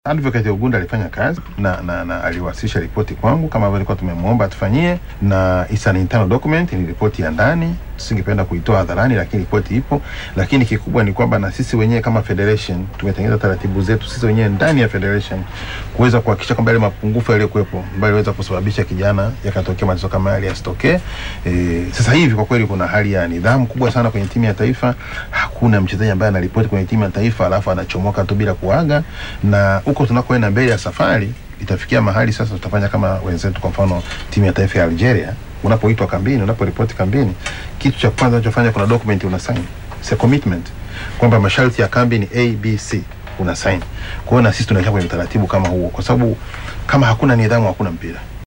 Advocate Ogunda alifanya kazi na, na, na aliwasilisha ripoti kwangu kama ambavyo ilikuwa tumemwomba atufanyie, na it's an internal document, ni ripoti ya ndani, singependa kuitoa hadharani, lakini ripoti ipo. Lakini kikubwa ni kwamba na sisi wenyewe kama federation tumetengeneza taratibu zetu sisi wenyewe ndani ya federation kuweza kuhakikisha kwamba yale mapungufu yaliyokuwepo ambayo yaliweza kusababisha kijana yakatokea matatizo kama yale yasitokee. E, sasa hivi kwa kweli kuna hali ya nidhamu kubwa sana kwenye timu ya taifa. Hakuna mchezaji ambaye anaripoti kwenye timu ya taifa alafu anachomoka tu bila kuaga, na huko tunakoenda mbele ya safari itafikia mahali sasa tutafanya kama wenzetu, kwa mfano timu ya taifa ya Algeria unapoitwa kambini, unaporipoti kambini, kitu cha kwanza unachofanya kuna document una sign, it's a commitment kwamba masharti ya kambi ni ABC, una sign. Kwa hiyo na sisi tunaisha kwenye utaratibu kama huo, kwa sababu kama hakuna nidhamu hakuna mpira.